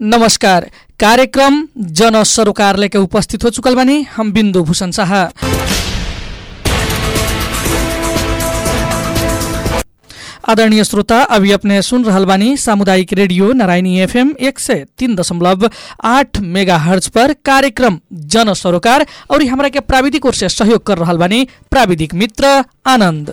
नमस्कार कार्यक्रम जन सरोकार लेके उपस्थित हो चुकल बानी हम बिंदु भूषण शाह आदरणीय श्रोता अभी अपने सुन रहल बानी सामुदायिक रेडियो नारायणी एफएम एक सय तीन दशमलव आठ मेगा हर्ज पर कार्यक्रम जन सरोकार और हमरा के प्राविधिक ओर से सहयोग कर रहल बानी प्राविधिक मित्र आनंद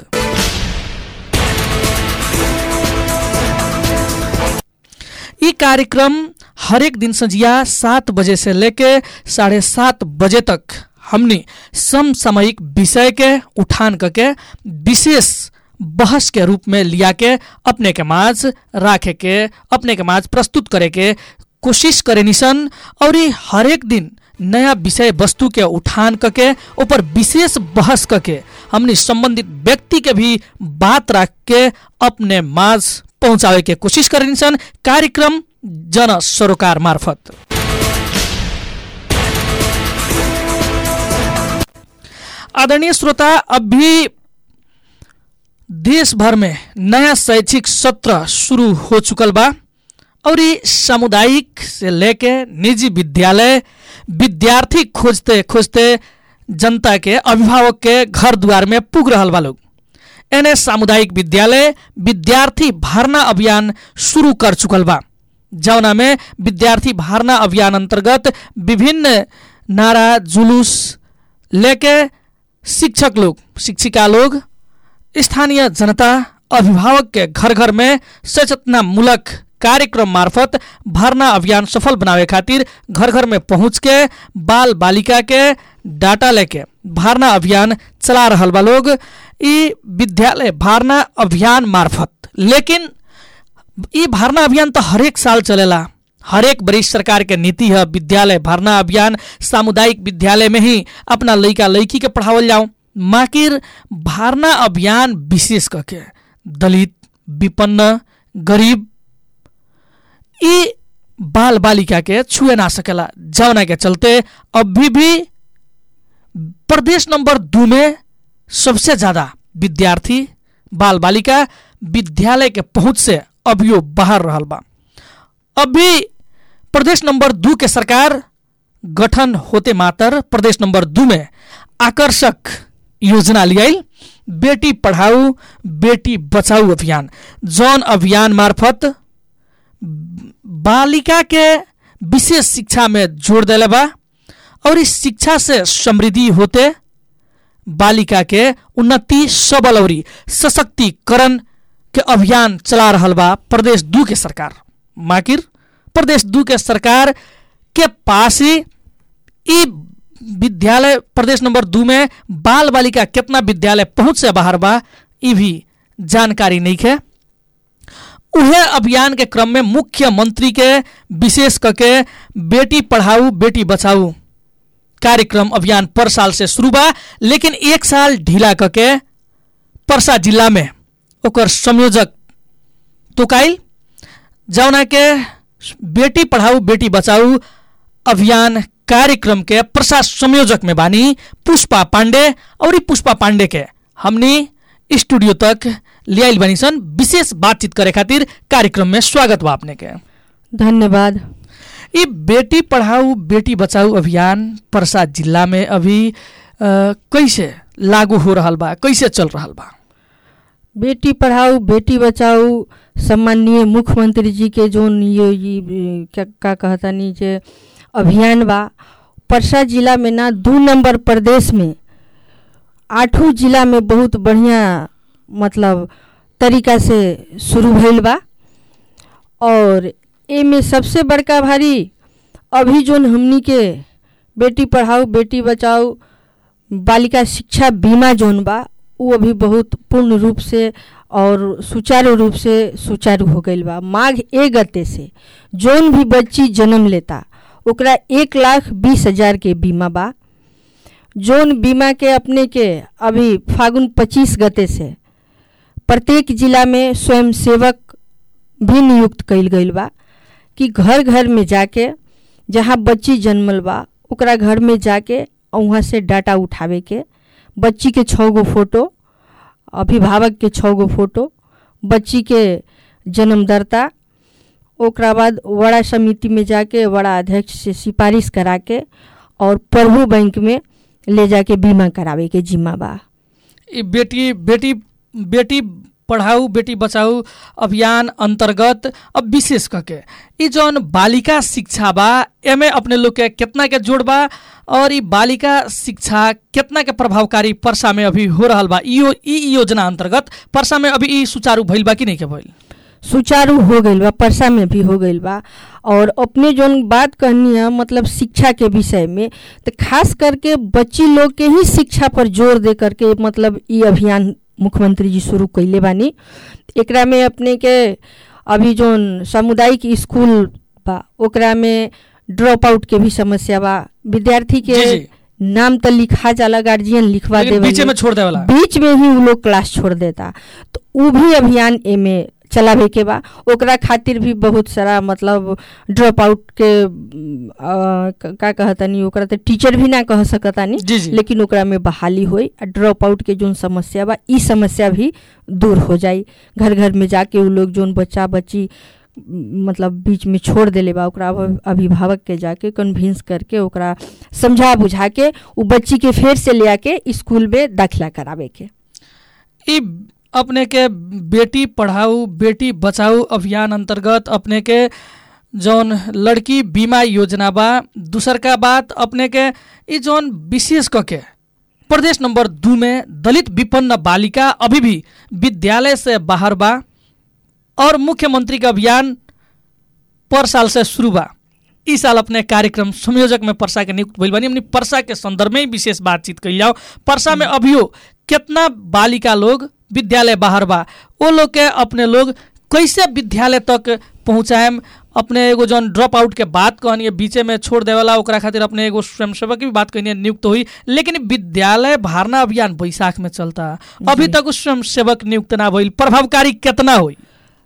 ई कार्यक्रम हरेक दिन संझिया सात बजे से लेके साढ़े सात बजे तक हमने समसामयिक विषय के उठान करके विशेष बहस के रूप में लिया के अपने के माज राखे के अपने के माज प्रस्तुत करे के कोशिश करे निसन और ई हरेक दिन नया विषय वस्तु के उठान करके ऊपर विशेष बहस करके हमने संबंधित व्यक्ति के भी बात रख के अपने माज पहुंचावे के कोशिश करे निसन कार्यक्रम जन सरोकार मार्फत आदरणीय श्रोता अभी देश भर में नया शैक्षिक सत्र शुरू हो चुकल बा और ये सामुदायिक से लेके निजी विद्यालय विद्यार्थी खोजते खोजते जनता के अभिभावक के घर द्वार में पुग रहल बा लोग एने सामुदायिक विद्यालय विद्यार्थी भर्ना अभियान शुरू कर चुकल बा जौना में विद्यार्थी भर्ना अभियान अंतर्गत विभिन्न नारा जुलूस लेके शिक्षक लोग शिक्षिका लोग स्थानीय जनता अभिभावक के घर घर में सचेतनामूलक कार्यक्रम मार्फत भर्ना अभियान सफल बनावे खातिर घर घर में पहुँच के बाल बालिका के डाटा लेके भर्ना अभियान चला रहल बा लोग ई विद्यालय भर्ना अभियान मार्फत लेकिन ई भर्ना अभियान तो हरेक साल चलेला हरेक वरिष्ठ सरकार के नीति है विद्यालय भर्ना अभियान सामुदायिक विद्यालय में ही अपना लड़का लड़की के पढ़ावल जाऊं माकिर भर्ना अभियान विशेष करके दलित विपन्न गरीब ई बाल बालिका के छुए ना सकेला जौना के चलते अभी भी प्रदेश नंबर दू में सबसे ज्यादा विद्यार्थी बाल बालिका विद्यालय के पहुंच से अभियो बाहर रहल बा अभी प्रदेश नंबर दू के सरकार गठन होते मात्र प्रदेश नंबर दू में आकर्षक योजना लियाई बेटी पढ़ाऊ बेटी बचाऊ अभियान जौन अभियान मार्फत बालिका के विशेष शिक्षा में जोड़ दिले बा और इस शिक्षा से समृद्धि होते बालिका के उन्नति सबल और सशक्तिकरण के अभियान चला रहल बा प्रदेश दू के सरकार माकिर प्रदेश दू के सरकार के पास ही ई विद्यालय प्रदेश नंबर दू में बाल बालिका कितना विद्यालय पहुंच से बाहर बा ई भी जानकारी नहीं है उहे अभियान के क्रम में मुख्यमंत्री के विशेष करके बेटी पढ़ाऊ बेटी बचाऊ कार्यक्रम अभियान पर साल से शुरू बा लेकिन एक साल ढीला करके परसा जिला में ओकर संयोजक तुकाइल जौना के बेटी पढ़ाऊ बेटी बचाऊ अभियान कार्यक्रम के प्रसाद संयोजक में बानी पुष्पा पांडे और ई पुष्पा पांडे के हमनी स्टूडियो तक लियाइल बानी सन विशेष बातचीत करे खातिर कार्यक्रम में स्वागत बा अपने के धन्यवाद ये बेटी पढ़ाऊ बेटी बचाऊ अभियान प्रसाद जिला में अभी अ, कैसे लागू हो रहल बा कैसे चल रहल बा बेटी पढ़ाओ बेटी बचाओ सम्माननीय मुख्यमंत्री जी के जो ये, ये क्या का कहता नी जे अभियान बा परसा जिला में ना दू नंबर प्रदेश में आठों जिला में बहुत बढ़िया मतलब तरीका से शुरू भइल बा और एमे सबसे बड़का भारी अभी जोन हमनी के बेटी पढ़ाओ बेटी बचाओ बालिका शिक्षा बीमा जोन बा वो अभी बहुत पूर्ण रूप से और सुचारू रूप से सुचारू हो गईल बा माघ ए गते से जोन भी बच्ची जन्म लेता ओकरा एक लाख बीस हजार के बीमा बा जोन बीमा के अपने के अभी फागुन पच्चीस गते से प्रत्येक जिला में स्वयं सेवक भी नियुक्त कईल गईल बा कि घर घर में जाके जहाँ बच्ची जन्मल बा ओकरा घर में जाके वहाँ से डाटा उठावे के बच्ची के छः गो फोटो अभिभावक के छः गो फोटो बच्ची के जन्मदाता ओकरा बाद बड़ा समिति में जाके बड़ा अध्यक्ष से सिफारिश करा के और प्रभु बैंक में ले जाके बीमा करावे के जिम्मा बा ई बेटी बेटी बेटी पढ़ाऊ बेटी बचाऊ अभियान अंतर्गत अब विशेष करके ई जौन बालिका शिक्षा बा एमे अपने लोग के कितना के जोड़ बा और ई बालिका शिक्षा कितना के प्रभावकारी पर्सा में अभी हो रहल बा ई यो- ई योजना अंतर्गत पर्सा में अभी ई सुचारू भइल बा कि नहीं के भइल सुचारू हो गईल बा परसा में भी हो गईल बा और अपने जोन बात कहनी है मतलब शिक्षा के विषय में तो खास करके बच्ची लोग के ही शिक्षा पर जोर दे करके मतलब ई अभियान मुख्यमंत्री जी शुरू कैले बानी एकरा में अपने के अभी जोन सामुदायिक स्कूल बा ओकरा में ड्रॉप आउट के भी समस्या बा विद्यार्थी के जी, जी। नाम तो लिखा जाला गार्जियन लिखवा लेकिन देवे बीचे में छोड़ देवला बीच में ही उ लोग क्लास छोड़ देता तो उ भी अभियान एमे चलावे के बा ओकरा खातिर भी बहुत सारा मतलब ड्रॉप आउट के अम, अ, क- का कहतानी ओकरा तो टीचर भी ना कह सकतानी जी जी लेकिन ओकरा में बहाली होई आ ड्रॉप आउट के जोन समस्या बा ई समस्या भी दूर हो जाई घर घर में जाके उ लोग जोन बच्चा बच्ची म, मतलब बीच में छोड़ देले बा ओकरा अभ- अभिभावक के जाके कन्विंस करके ओकरा समझा बुझा के उ बच्ची के फेर से ले आके स्कूल में दाखिला करावे के ई अपने के बेटी पढ़ाऊ बेटी बचाऊ अभियान अंतर्गत अपने के जौन लड़की बीमा योजना बा दूसर का बात अपने के ई जौन विशेष क के प्रदेश नंबर दू में दलित विपन्न बालिका अभी भी विद्यालय से बाहर बा और मुख्यमंत्री का अभियान पर साल से शुरू बा इस साल अपने कार्यक्रम संयोजक में परसा के नियुक्त भइल बानी हमनी परसा के संदर्भ में ही विशेष बातचीत कइल जाओ परसा में अभियो कितना बालिका लोग विद्यालय बाहर बा वो लोग के अपने लोग कैसे विद्यालय तक पहुँचाएम अपने एगो जौन ड्रॉप आउट के बात कहनी बीचे में छोड़ देवला ओकरा खातिर अपने एगो स्वयंसेवक की भी बात कहनी नियुक्त हुई लेकिन विद्यालय भारना अभियान बैसाख में चलता अभी तक उस स्वयंसेवक नियुक्त ना भइल प्रभावकारी कितना हुई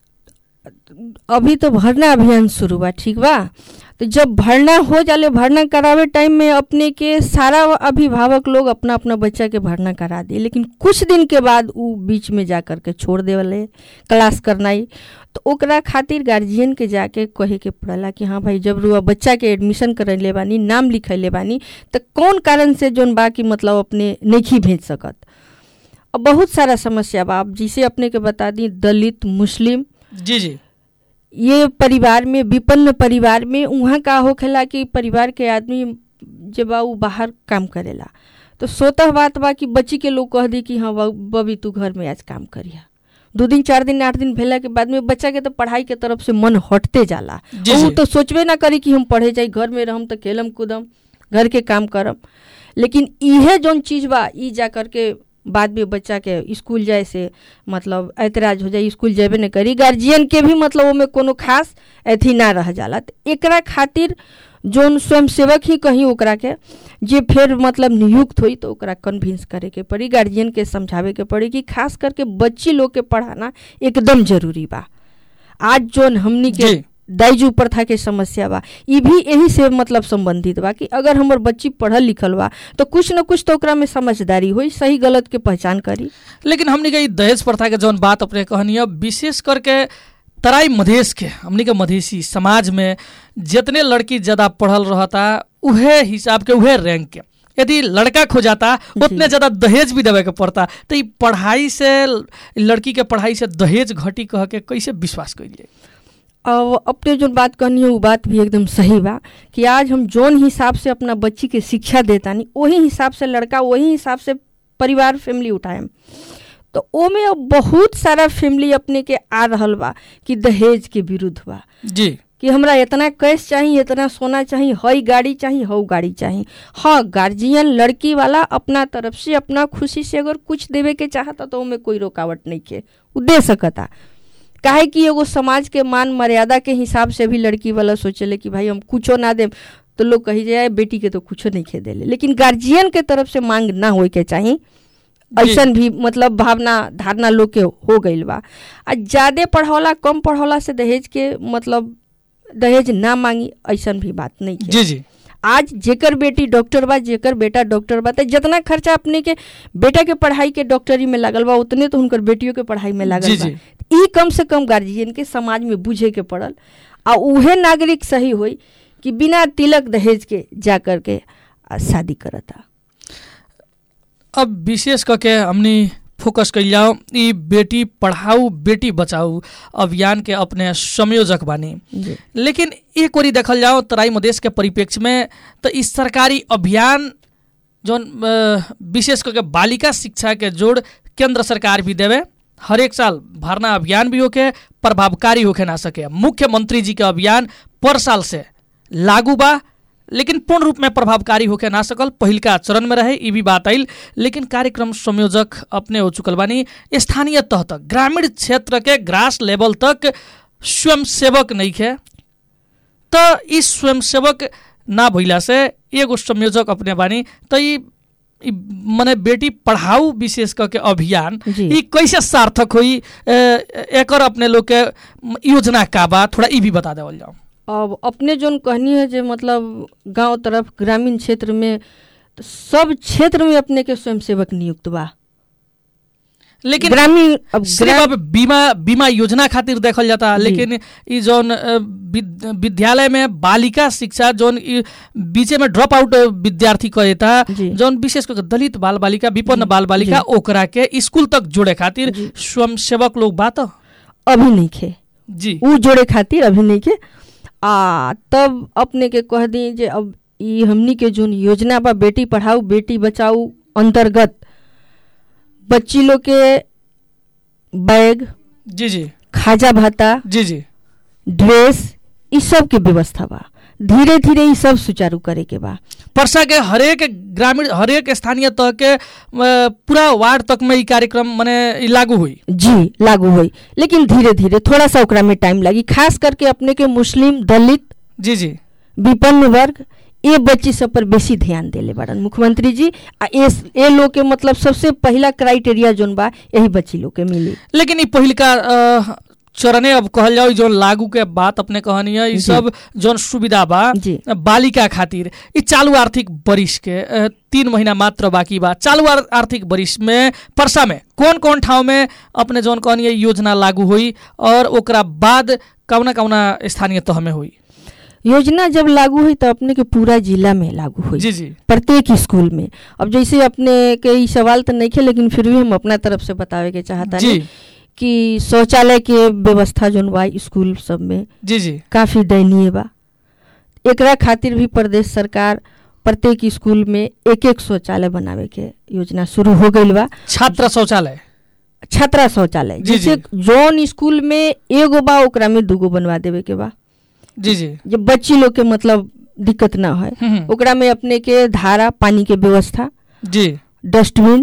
अभी तो भरना अभियान शुरू बा ठीक बा तो जब भरना हो जाले भरना करावे टाइम में अपने के सारा अभिभावक लोग अपना अपना बच्चा के भरना करा दिए लेकिन कुछ दिन के बाद उ बीच में जा कर के छोड़ देवले क्लास करनाई तो ओकरा खातिर गार्जियन के जाके कहे के पड़ला कि हाँ भाई जब रुआ बच्चा के एडमिशन करैले बानी नाम लिखैले बानी तो कौन कारण से जोन बा कि मतलब अपने नहीं भेज सकत अब बहुत सारा समस्या बा अब जिसे अपने के बता दी दलित मुस्लिम जी जी ये परिवार में विपन्न परिवार में वहाँ का होखेला कि परिवार के आदमी जब बा उ बाहर काम करेला तो सोतः बात बा कि बच्ची के लोग कह दी कि हाँ बा- बबी तू घर में आज काम करिया दो दिन चार दिन आठ दिन भेला के बाद में बच्चा के तो पढ़ाई के तरफ से मन हटते जाला जी, उ जी। तो सोचबे ना करी कि हम पढ़े जाई घर में रहम तो खेलम कूदम घर के काम करम लेकिन इहे जौन चीज बा ई जा करके बाद में बच्चा के स्कूल जाए से मतलब ऐतराज हो जाए स्कूल जेबे न करी गार्जियन के भी मतलब ओमे कोनो खास अथी ना रह जाला तो एकरा खातिर जोन स्वयंसेवक ही कहीं ओकरा के जे फिर मतलब नियुक्त हुई तो ओकरा कन्विंस करे के पड़ी गार्जियन के समझावे के पड़ी कि खास करके बच्ची लोग के पढ़ाना एकदम जरूरी बा आज जोन हमनी के जी। दाइजू प्रथा के समस्या बा ई भी यही से मतलब संबंधित बा कि अगर हमर बच्ची पढ़ल लिखल बा तो कुछ न कुछ तो ओकरा में समझदारी होई सही गलत के पहचान करी लेकिन हमनी के ई दहेज प्रथा के जौन बात अपने कहनी है विशेष करके तराई मधेश के हमनी के मधेसी समाज में जितने लड़की ज्यादा पढ़ल रहता उहे हिसाब के उहे रैंक के यदि लड़का खो जाता उतने ज्यादा दहेज भी देवे के पड़ता तो ई पढ़ाई से लड़की के पढ़ाई से दहेज घटी कह के कैसे विश्वास करिए अब अपने जो बात कहनी है वो बात भी एकदम सही बा कि आज हम जोन हिसाब से अपना बच्ची के शिक्षा देतानी वही हिसाब से लड़का वही हिसाब से परिवार फैमिली उठाएम तो ओमे अब बहुत सारा फैमिली अपने के आ रहल बा कि दहेज के विरुद्ध बा जी कि हमरा इतना कैश चाहिए इतना सोना चाहिए हई गाड़ी चाहिए हऊ गाड़ी चाहिए हाँ गार्जियन लड़की वाला अपना तरफ से अपना खुशी से अगर कुछ देवे के चाहता तो ओमे कोई रुकावट नहीं के उ दे सकता काहे कि एगो समाज के मान मर्यादा के हिसाब से भी लड़की वाला सोचेले कि भाई हम कुछो ना देम तो लोग कही जाए बेटी के तो कुछो नहीं खे देले लेकिन गार्जियन के तरफ से मांग ना होए के चाहिए जी। ऐसन भी मतलब भावना धारणा लोग के हो गईल बा आ ज्यादा पढ़ौला कम पढ़ौला से दहेज के मतलब दहेज ना मांगी ऐसन भी बात नहीं है जी जी आज जेकर बेटी डॉक्टर बा जेकर बेटा डॉक्टर बा तो जितना खर्चा अपने के बेटा के पढ़ाई के डॉक्टरी में लागल बा उतने तो हुनकर बेटियों के पढ़ाई में लागल जी, बा जी। ई कम से कम गार्जियन के समाज में बुझे के पड़ल आ उहे नागरिक सही होई कि बिना तिलक दहेज के जा कर के आ शादी करता अब विशेष करके हमनी फोकस कइल जाओ ई बेटी पढ़ाऊ बेटी बचाऊ अभियान के अपने संयोजक बानी जी लेकिन एक ओरी देखल जाओ तराई मधेश के परिप्रेक्ष्य में तो ई सरकारी अभियान जौन अ, विशेष करके बालिका शिक्षा के जोड़ केंद्र सरकार भी देवे हर एक साल भरना अभियान भी होके प्रभावकारी होके ना सके मुख्यमंत्री जी के अभियान पर साल से लागू बा लेकिन पूर्ण रूप में प्रभावकारी होके ना सकल पहिलका चरण में रहे ई भी बात आइल लेकिन कार्यक्रम संयोजक अपने हो चुकल बानी स्थानीय तह तक ग्रामीण क्षेत्र के ग्रास लेवल तक स्वयंसेवक नहीं खे त ई स्वयंसेवक ना भइला से एगो संयोजक अपने बानी त ई ई मने बेटी पढ़ाऊ विशेष करके अभियान जी। ई कैसे सार्थक होई ए, एकर अपने लोग के म, योजना का बा थोड़ा ई भी बता देवल जाओ अब अपने जोन कहनी है जे मतलब गांव तरफ ग्रामीण क्षेत्र में तो सब क्षेत्र में अपने के स्वयंसेवक नियुक्त बा लेकिन ग्रामीण अब सिर्फ ग्रा- अब बीमा बीमा योजना खातिर देखल जाता जी। लेकिन ई जौन अ, विद- विद्यालय में बालिका शिक्षा जौन ई बीचे में ड्रॉप आउट विद्यार्थी कहता जी। जौन विशेष करके दलित बाल बालिका विपन्न जी, बाल बालिका ओकरा के स्कूल तक जोड़े खातिर जी। स्वयंसेवक लोग बात अभी नहीं खे जी उ जोड़े खातिर अभी नहीं के आ तब अपने के कह दी जे अब ई हमनी के जोन योजना बा बेटी पढ़ाऊ बेटी बचाऊ अंतर्गत बच्ची लोग के बैग जी जी खाजा भाता जी जी ड्रेस ई सब के व्यवस्था बा धीरे धीरे ई सब सुचारू करे के बा परसा के हरेक ग्रामीण हरेक स्थानीय तह के अ, पूरा वार्ड तक में ई कार्यक्रम मने ई लागू हुई जी लागू होई लेकिन धीरे धीरे थोड़ा सा ओकरा में टाइम लगी खास करके अपने के मुस्लिम दलित जी जी विपन्न वर्ग ये बच्ची सब पर बेसी ध्यान देले बाड़न मुख्यमंत्री जी आ ए ए लोग के मतलब सबसे पहला क्राइटेरिया जोन बा यही बच्ची लोग के मिली लेकिन ई पहिलका अ, चरणे अब कहल जाओ जौन लागू के बात अपने कहनी है ई जी। सब जौन सुविधा बा जी। बालिका खातिर ई चालू आर्थिक बरिस के अ, तीन महीना मात्र बाकी बा चालू आर- आर्थिक बरिस में परसा में कौन कौन ठाव में अपने जौन कहनी है योजना लागू हुई और ओकरा बाद कौना कौना स्थानीय तह में हुई योजना जब लागू हुई तो अपने के पूरा जिला में लागू हुई जी जी प्रत्येक स्कूल में अब जैसे अपने के ई सवाल तो नहीं खे लेकिन फिर भी हम अपना तरफ से बतावे के चाहता जी कि शौचालय के व्यवस्था जोन बा स्कूल सब में जी जी काफ़ी दयनीय बा एकरा खातिर भी प्रदेश सरकार प्रत्येक स्कूल में एक एक शौचालय बनावे के योजना शुरू हो गईल बा छात्र शौचालय छात्रा शौचालय जी, जैसे जौन स्कूल में एगो बा ओकरा में दूगो बनवा देवे के बा जी जी जे बच्ची लोग के मतलब दिक्कत ना है हम्म, हम्म, ओकरा में अपने के धारा पानी के व्यवस्था जी डस्टबिन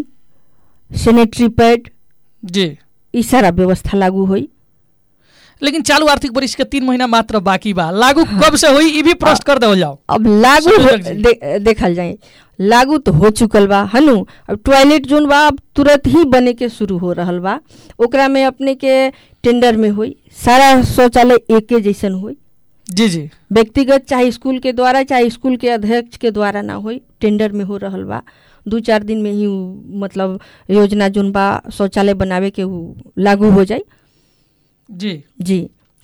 सैनिटरी पैड जी ई सारा व्यवस्था लागू हुई लेकिन चालू आर्थिक बरिस के तीन महीना मात्र बाकी बा लागू कब से हुई ई भी प्रश्न कर देवल जाओ अब लागू हो, संयोजक जी। दे, देखल जाए लागू तो हो चुकल बा हनु अब टॉयलेट जोन बा अब तुरंत ही बने के शुरू हो रहल बा ओकरा में अपने के टेंडर में हुई सारा शौचालय एके जैसन हुई जी जी व्यक्तिगत चाहे स्कूल के द्वारा चाहे स्कूल के अध्यक्ष के द्वारा ना होई टेंडर में हो रहल बा दू चार दिन में ही उ, मतलब योजना जोन बा शौचालय बनावे के उ लागू हो जाए जी जी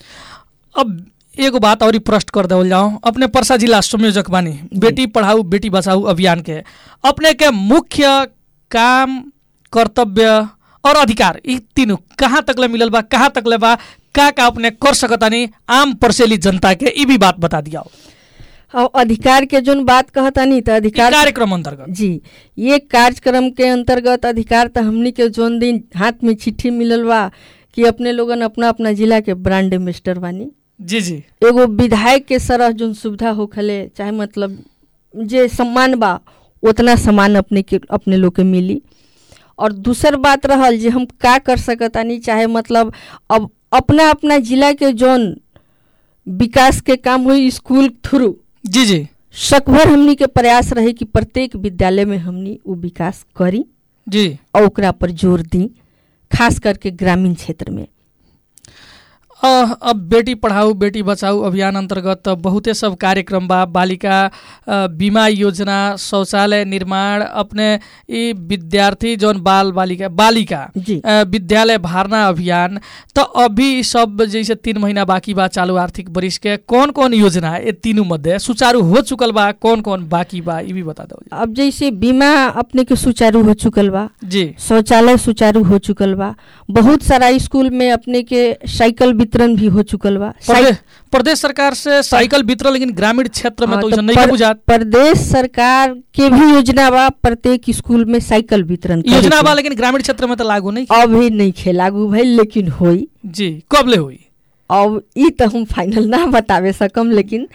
अब एगो बात और ही प्रश्न कर देवल जाओ अपने परसा जिला संयोजक बानी बेटी पढ़ाऊ बेटी बचाऊ अभियान के अपने के मुख्य काम कर्तव्य और अधिकार ई तीनों कहाँ तक ले मिलल बा कहाँ तक ले बा का का अपने कर सकतानी आम परसेली जनता के ई भी बात बता दिया और अधिकार के जोन बात कहतानी तो अधिकार कार्यक्रम अंतर्गत जी ये कार्यक्रम के अंतर्गत अधिकार तो हमनी के जोन दिन हाथ में चिट्ठी मिलल बा कि अपने लोगन अपना अपना जिला के ब्रांड एम्बेसडर बानी जी जी एगो विधायक के सरह जोन सुविधा होखले चाहे मतलब जे सम्मान बा उतना सम्मान अपने के अपने लोग के मिली और दूसर बात रहल जे हम का कर सकतानी चाहे मतलब अब अपना अपना जिला के जोन विकास के काम हुई स्कूल थ्रू जी जी सकभर हमनी के प्रयास रहे कि प्रत्येक विद्यालय में हमनी वो विकास करी जी और ओकरा पर जोर दी खास करके ग्रामीण क्षेत्र में अ, अब बेटी पढ़ाऊ बेटी बचाऊ अभियान अंतर्गत बहुते सब कार्यक्रम बा बालिका अ, बीमा योजना शौचालय निर्माण अपने ई विद्यार्थी जौन बाल बालिका बालिका जी अ, विद्यालय भारना अभियान तो अभी ई सब जैसे तीन महीना बाकी बा चालू आर्थिक वर्ष के कौन कौन योजना है ये तीनों मध्य सुचारू हो चुकल बा कौन कौन बाकी बा ये भी बता दो अब जैसे बीमा अपने के सुचारू हो चुकल बा जी शौचालय सुचारू हो चुकल बा बहुत सारा स्कूल में अपने के साइकिल वितरण भी हो चुकल बा प्रदेश प्रदेश सरकार से साइकिल वितरण लेकिन ग्रामीण क्षेत्र में हाँ, तो तो ऐसा नहीं पर- बुझात प्रदेश सरकार के भी योजना बा प्रत्येक स्कूल में साइकिल वितरण करे योजना के। बा लेकिन ग्रामीण क्षेत्र में तो लागू नहीं अभी नहीं खे लागू भइल लेकिन होई जी कब ले हुई अब ई तो हम फाइनल ना बतावे सकम लेकिन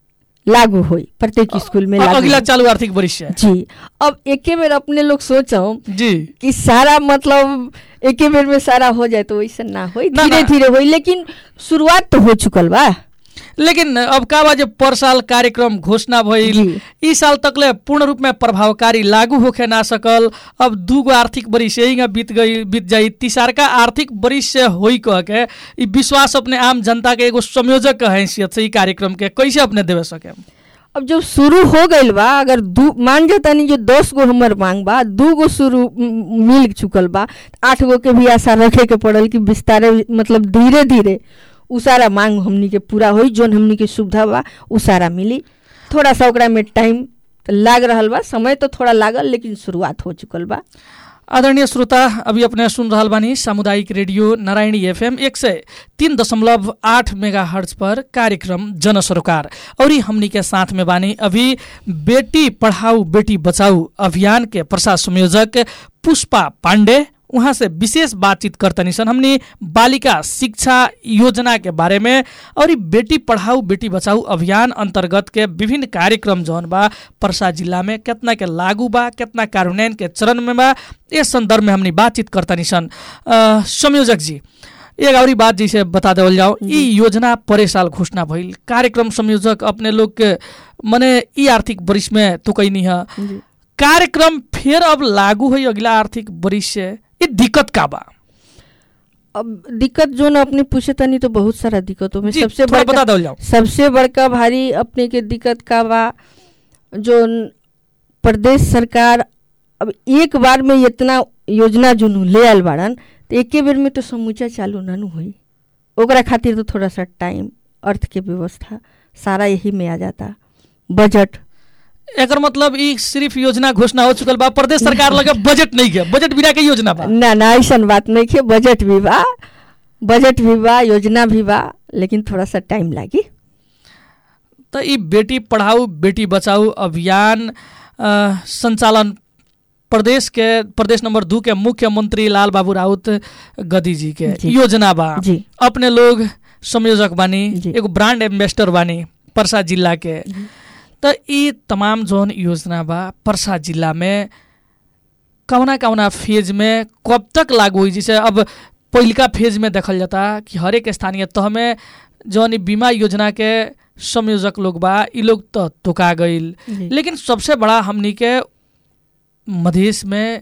लागू होई प्रत्येक स्कूल में अ- लागू अगला होई। चालू आर्थिक वर्ष से जी अब एके बेर अपने लोग सोचो जी कि सारा मतलब एके बेर में सारा हो जाए तो वैसे ना होई ना, धीरे ना। धीरे होई लेकिन शुरुआत तो हो चुकल बा लेकिन अब का बा जे पर साल कार्यक्रम घोषणा भइल जी। ई साल तकले पूर्ण रूप में प्रभावकारी लागू होखे ना सकल अब दूगो आर्थिक वर्ष यही बीत गई बीत जाई तीसरका आर्थिक वर्ष से होई कह के ई विश्वास अपने आम जनता के एगो संयोजक के हैसियत से ई कार्यक्रम के कैसे अपने देवे सके अब जब शुरू हो गइल बा अगर दू मान जातानी जो दस गो हमर मांग बा दू गो शुरू म, मिल चुकल बा आठ गो के भी आशा रखे के पड़ल कि विस्तारे मतलब धीरे धीरे उ सारा मांग हमनी के पूरा होई जोन हमनी के सुविधा बा उ सारा मिली थोड़ा सा ओकरा में टाइम तो लाग रहल बा समय तो थोड़ा लागल लेकिन शुरुआत हो चुकल बा आदरणीय श्रोता अभी अपने सुन रहल बानी सामुदायिक रेडियो नारायणी एफएम एक सय तीन दशमलव आठ मेगा हर्ज पर कार्यक्रम जन सरोकार और ई हमनी के साथ में बानी अभी बेटी पढ़ाऊ बेटी बचाऊ अभियान के प्रसार संयोजक पुष्पा पांडे उहाँ से विशेष बातचीत करतनी सन हमनी बालिका शिक्षा योजना के बारे में और ई बेटी पढ़ाऊ बेटी बचाऊ अभियान अंतर्गत के विभिन्न कार्यक्रम जौन बा परसा जिला में कितना के लागू बा कितना कार्यान्वयन के चरण में बा इस संदर्भ में हमनी बातचीत करतनी सन अ, संयोजक जी एक और बात जैसे बता देवल जाओ ई योजना परे साल घोषणा भइल कार्यक्रम संयोजक अपने लोग के मने ई आर्थिक वर्ष में तो कहीं नहीं है जी। कार्यक्रम फिर अब लागू हुई अगला आर्थिक वर्ष से ये दिक्कत का बा अब दिक्कत जो ना अपने पूछे तनी तो बहुत सारा दिक्कतों में जी, सबसे थोड़ा बड़का बता दो जाओ सबसे बड़का भारी अपने के दिक्कत का बा जो न- प्रदेश सरकार अब एक बार में इतना योजना जो नु ले आल बाड़न तो एके बेर में तो समूचा चालू ना नु होई ओकरा खातिर तो थोड़ा सा टाइम अर्थ के व्यवस्था सारा यही में आ जाता बजट एकर मतलब ई सिर्फ योजना घोषणा हो चुकल बा प्रदेश सरकार लगे बजट नहीं के बजट बिना के योजना बा ना ना ऐसा बात नहीं है बजट भी बा बजट भी बा योजना भी बा लेकिन थोड़ा सा टाइम लागी तो ई बेटी पढ़ाऊ बेटी बचाऊ अभियान अ, संचालन प्रदेश के प्रदेश नंबर दू के मुख्यमंत्री लाल बाबू राउत गदी जी के जी। योजना बा जी अपने लोग संयोजक बानी जी। एगो ब्रांड एम्बेसडर बानी परसा जिला के तो ई तमाम जोन योजना बा परसा जिला में कौना कौना फेज में कब तक लागू हुई जैसे अब पहिलका फेज में देखल जाता कि हरेक स्थानीय तह में जौन ई बीमा योजना के संयोजक लोग बा ई लोग तो तुका गईल जी। लेकिन सबसे बड़ा हमनी के मधेश में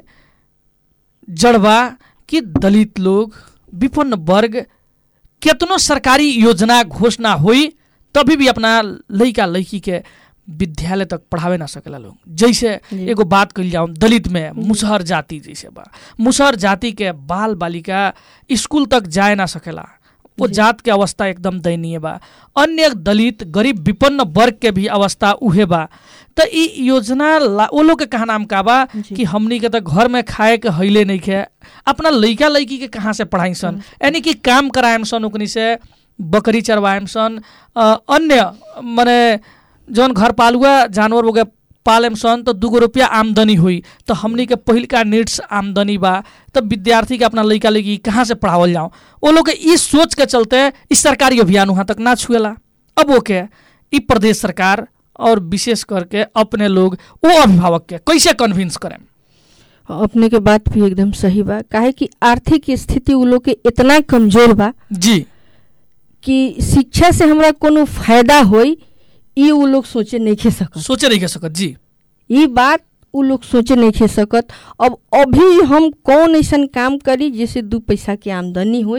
जड़ बा कि दलित लोग विपन्न वर्ग केतनो सरकारी योजना घोषणा हुई तभी भी अपना लड़का लड़की के विद्यालय तक पढ़ावे ना सकेला लोग जैसे जी। एगो बात कल जाऊँ दलित में मुसहर जाति जैसे बा मुसहर जाति के बाल बालिका स्कूल तक जाए ना सकेला वो जी। जात के अवस्था एकदम दयनीय बा अन्य दलित गरीब विपन्न वर्ग के भी अवस्था उहे बा त ई योजना ला वो लोग के कहा नाम का बा जी। कि हमनी के त घर में खाए के हईले नहीं खे अपना लइका लइकी के कहाँ से पढ़ाई सन यानी कि काम कराएम सन ओकनी से बकरी चरवाएम सन अ, अन्य मने जौन घर पालुआ जानवर वगैरह पालेम सन तो दूगो रुपया आमदनी हुई तो हमनी के पहिलका नीड्स आमदनी बा तब विद्यार्थी के अपना लइका लइकी कहाँ से पढ़ावल जाऊँ वो लोग के इस सोच के चलते इस सरकारी अभियान वहाँ तक ना छुएला अब वो के ई प्रदेश सरकार और विशेष करके अपने लोग वो अभिभावक के कैसे कन्विंस करें अपने के बात भी एकदम सही बा काहे कि आर्थिक स्थिति उ लोग के इतना कमजोर बा जी कि शिक्षा से हमरा कोनो फायदा होई ई उ लोग सोचे नहीं खे सकत सोचे नहीं के सकत जी ई बात उ लोग सोचे नहीं खे सकत अब अभी हम कौन ऐसा काम करी जिससे दू पैसा के आमदनी होई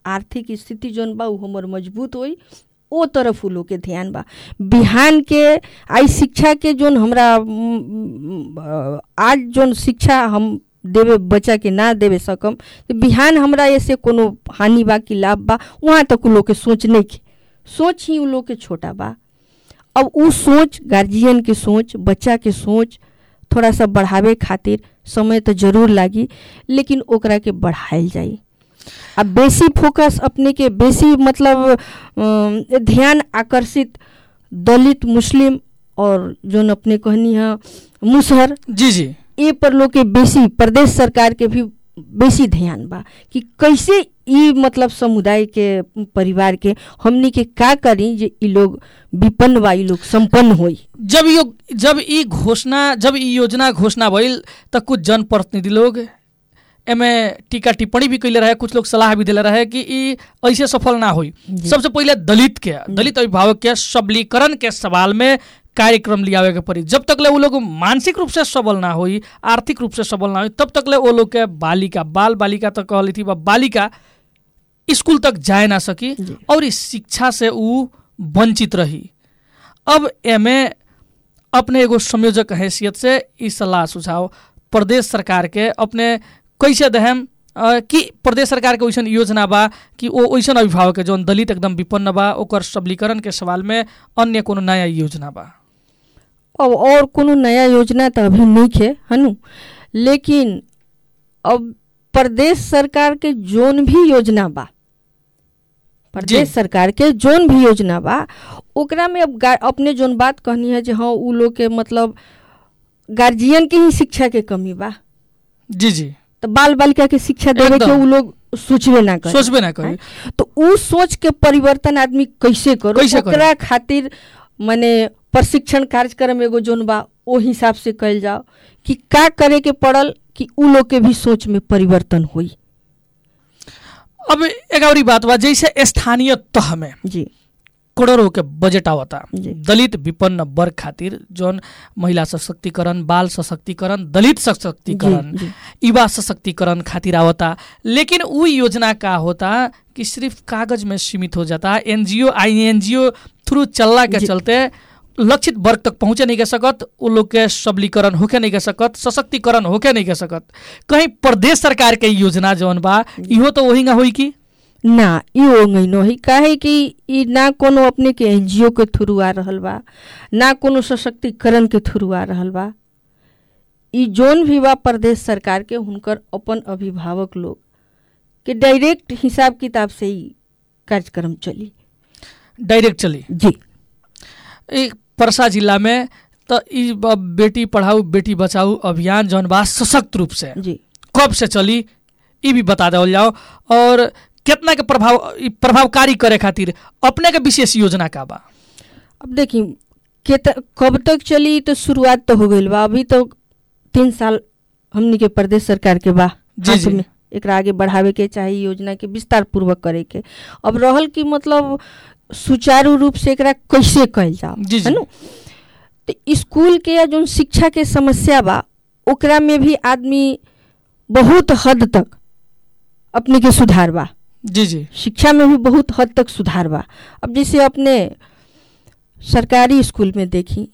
आर्थिक स्थिति जौन बा उ हमर मजबूत होई ओ तरफ उ लोग के ध्यान बा बिहान के आई शिक्षा के जौन हमरा उम, उम, आज जौन शिक्षा हम देवे बच्चा के ना देवे सकम तो बिहान हमरा ऐसे कोनो हानि बा कि लाभ बा वहाँ तक उ लोग के सोच नहीं के सोच ही उ लोग के छोटा बा अब उ सोच गार्जियन के सोच बच्चा के सोच थोड़ा सा बढ़ावे खातिर समय तो जरूर लागी लेकिन ओकरा के बढ़ायल जाई अब बेसी फोकस अपने के बेसी मतलब अम, ध्यान आकर्षित दलित मुस्लिम और जोन अपने कहनी है मुसहर जी जी ए पर लोग के बेसी प्रदेश सरकार के भी बेसी ध्यान बा कि कैसे ई मतलब समुदाय के परिवार के हमनी के का करी जे ई लोग विपन्न बा ई लोग संपन्न होई जब यो जब ई घोषणा जब ई योजना घोषणा भइल त कुछ जनप्रतिनिधि लोग एमे टीका टिप्पणी भी कैले रहे कुछ लोग सलाह भी दिले रहे कि ई ऐसे सफल ना होई जी। सबसे पहिले दलित के दलित अभिभावक के सबलीकरण के सवाल में कार्यक्रम लियावे के पड़ी जब तक ले वो लोग मानसिक रूप से सबल ना होई आर्थिक रूप से सबल ना होई तब तक ले वो लोग के बालिका बाल बालिका तक कहली थी बा बालिका स्कूल तक जाए ना सकी जी। और इस शिक्षा से ऊ वंचित रही अब एमे अपने एगो संयोजक के हैसियत से ई सलाह सुझाव प्रदेश सरकार के अपने कैसे दहम अ, कि प्रदेश सरकार के वैसन योजना बा कि ओ वैसन अभिभावक के जौन दलित एकदम विपन्न बा ओकर सबलीकरण के सवाल में अन्य कोनो नया योजना बा अब और कोनो नया योजना तो अभी नहीं है हनु लेकिन अब प्रदेश सरकार के जोन भी योजना बा प्रदेश जी। सरकार के जोन भी योजना बा ओकरा में अब गा- अपने जोन बात कहनी है जे हाँ उ लोग के मतलब गार्जियन के ही शिक्षा के कमी बा जी जी तो बाल बालिका के शिक्षा देवे के एकदम। उ लोग सोचबे ना करे सोचबे ना करी तो उ सोच के परिवर्तन आदमी कैसे करो कैसे करो? ओकरा खातिर माने प्रशिक्षण कार्यक्रम एगो जोन बा ओ हिसाब से कल जाओ कि का करे के पड़ल कि उ लोग के भी सोच में परिवर्तन होई अब एक और बात बा जैसे स्थानीय तह में जी करोड़ों के बजट आवता जी। दलित विपन्न वर्ग खातिर जौन महिला सशक्तिकरण बाल सशक्तिकरण दलित सशक्तिकरण जी, युवा सशक्तिकरण खातिर आवता लेकिन उ योजना का होता कि सिर्फ कागज में सीमित हो जाता एनजीओ आई एनजीओ थ्रू चलला के जी। चलते लक्षित वर्ग तक पहुँचे नहीं के सकत उ लोग के सबलीकरण होके नहीं के सकत सशक्तिकरण होके नहीं के सकत कहीं प्रदेश सरकार के योजना जौन बा इहो तो वही ना होई की ना ई ओंगई न होई काहे कि ई ना कोनो अपने के एनजीओ के थ्रू आ रहल बा ना कोनो सशक्तिकरण के थ्रू आ रहल बा ई जोन भी बा प्रदेश सरकार के हुनकर अपन अभिभावक लोग के डायरेक्ट हिसाब किताब से ही कार्यक्रम चली डायरेक्ट चली जी ई परसा जिला में तो ई ब- बेटी पढ़ाऊ बेटी बचाऊ अभियान जौन बा सशक्त रूप से जी कब से चली ई भी बता देवल जाओ और कितना के प्रभाव ई प्रभावकारी करे खातिर अपने के विशेष योजना का बा अब देखी के कब तक चली तो शुरुआत तो हो गई बा अभी तो तीन साल हमनी के प्रदेश सरकार के बा जी, हाथ जी। में एकरा आगे बढ़ावे के चाही योजना के विस्तार पूर्वक करे के अब रहल कि मतलब सुचारू रूप से एकरा कैसे कल जाओ जी, जी। है नु तो स्कूल के या जो शिक्षा के समस्या बा ओकरा में भी आदमी बहुत हद तक अपने के सुधार बा जी जी शिक्षा में भी बहुत हद तक सुधार बा अब जैसे अपने सरकारी स्कूल में देखी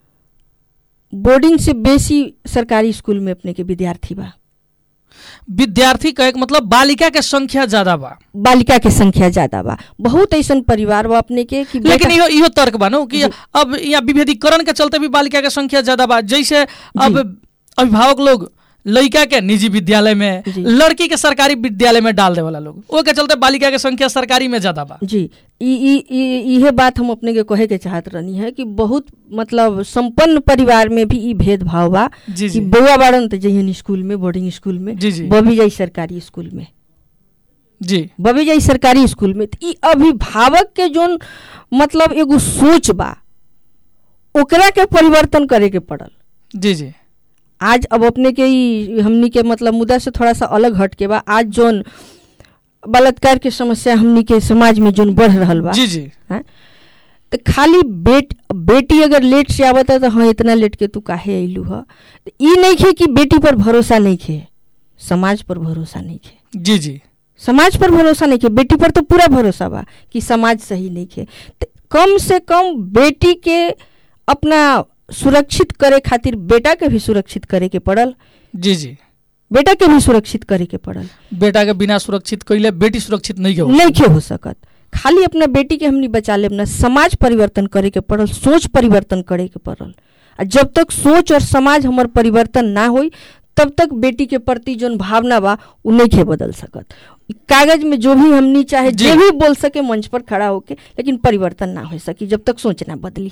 बोर्डिंग से बेसी सरकारी स्कूल में अपने के विद्यार्थी बा विद्यार्थी कहे के मतलब बालिका के संख्या ज्यादा बा बालिका के संख्या ज्यादा बा बहुत ऐसा परिवार बा अपने के कि लेकिन बेटा- इहो इहो तर्क बा नु कि जी। अब यहाँ विभेदीकरण के चलते भी बालिका के संख्या ज्यादा बा जैसे अब अभिभावक लोग लड़का के निजी विद्यालय में जी। लड़की के सरकारी विद्यालय में डाल दे वाला लोग ओ के चलते बालिका के संख्या सरकारी में ज्यादा बा जी ई ई ई- इहे बात हम अपने के कहे के चाहत रहनी है कि बहुत मतलब संपन्न परिवार में भी ई भेदभाव बा जी कि जी बउआ बाड़न तो जइहन स्कूल में बोर्डिंग स्कूल में जी, जी। बबी जाई सरकारी स्कूल में जी बबी जाई सरकारी स्कूल में त ई अभिभावक के जोन मतलब एगो सोच बा ओकरा के परिवर्तन करे के पड़ल जी जी आज अब अपने के ई हमनी के मतलब मुद्दा से थोड़ा सा अलग हट के बा आज जोन बलात्कार के समस्या हमनी के समाज में जोन बढ़ रहल बा जी जी हैं? तो खाली बेट बेटी अगर लेट से आवत है तो हाँ इतना लेट के तू काहे अइलू ह तो ई नहीं खे कि बेटी पर भरोसा नहीं खे समाज पर भरोसा नहीं खे जी जी समाज पर भरोसा नहीं के बेटी पर तो पूरा भरोसा बा कि समाज सही नहीं के त कम से कम बेटी के अपना सुरक्षित करे खातिर बेटा के भी सुरक्षित करे के पड़ल जी जी बेटा के भी सुरक्षित करे के पड़ल बेटा के बिना सुरक्षित कैले बेटी सुरक्षित नहीं हो नहीं के हो सकत खाली अपना बेटी के हमनी बचा ले अपना समाज परिवर्तन करे के पड़ल सोच परिवर्तन करे के पड़ल आ जब तक सोच और समाज हमर परिवर्तन ना होई तब तक बेटी के प्रति जोन भावना बा उ नहीं के बदल सकत कागज में जो भी हमनी चाहे जी। जे भी बोल सके मंच पर खड़ा होके लेकिन परिवर्तन ना हो सकी जब तक सोच ना बदली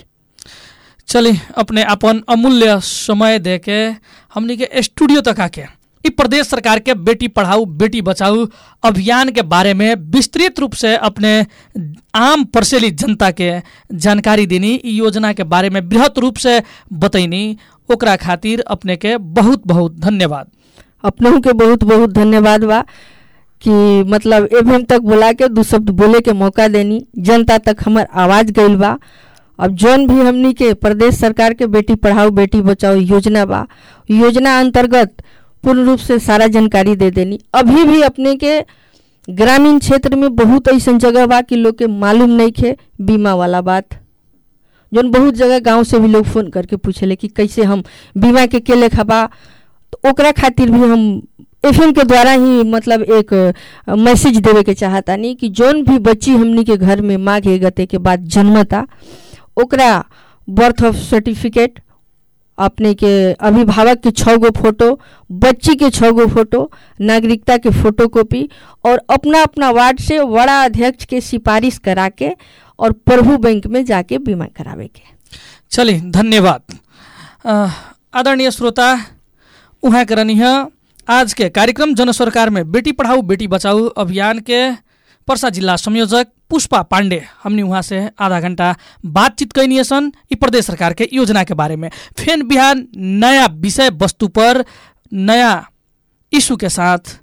चली अपने अपन अमूल्य समय दे के हमनी के स्टूडियो तक आके इ प्रदेश सरकार के बेटी पढ़ाऊ बेटी बचाऊ अभियान के बारे में विस्तृत रूप से अपने आम परसेली जनता के जानकारी देनी इ योजना के बारे में बृहत रूप से बतैनी ओकरा खातिर अपने के बहुत बहुत धन्यवाद अपनों के बहुत बहुत धन्यवाद बा कि मतलब एवं तक बुला के दू शब्द बोले के मौका देनी जनता तक हमर आवाज गइल बा अब जौन भी हमनी के प्रदेश सरकार के बेटी पढ़ाओ बेटी बचाओ योजना बा योजना अंतर्गत पूर्ण रूप से सारा जानकारी दे देनी अभी भी अपने के ग्रामीण क्षेत्र में बहुत ऐसा जगह बा कि लोग के मालूम नहीं खे बीमा वाला बात जौन बहुत जगह गांव से भी लोग फोन करके पूछेले कि कैसे हम बीमा के के लेखा बा तो ओकरा खातिर भी हम एफ के द्वारा ही मतलब एक अ, मैसेज देवे के चाहतानी कि जौन भी बच्ची हमनी के घर में माँ के गते के बाद जन्मता ओकरा बर्थ ऑफ सर्टिफिकेट अपने के अभिभावक के छः गो फोटो बच्ची के छः गो फोटो नागरिकता के फोटो कॉपी और अपना अपना वार्ड से बड़ा अध्यक्ष के सिफारिश करा के और प्रभु बैंक में जाके बीमा करावे के चलिए धन्यवाद अ, आदरणीय श्रोता उहाँ के रहनी है आज के कार्यक्रम जन सरकार में बेटी पढ़ाऊ बेटी बचाऊ अभियान के पर्सा जिल्ला संयोजक पुष्पा पांडे हमने वहाँ से आधा घंटा बातचीत कैनी सन ई प्रदेश सरकार के योजना के बारे में फेन बिहान नया विषय वस्तु पर नया इशू के साथ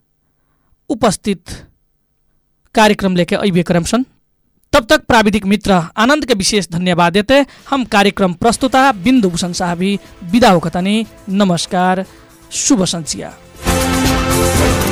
उपस्थित कार्यक्रम लेके अबे क्रम सन तब तक प्राविधिक मित्र आनंद के विशेष धन्यवाद देते हम कार्यक्रम प्रस्तुता बिंदु भूषण साहबी विदा होकतनी नमस्कार शुभ संचिया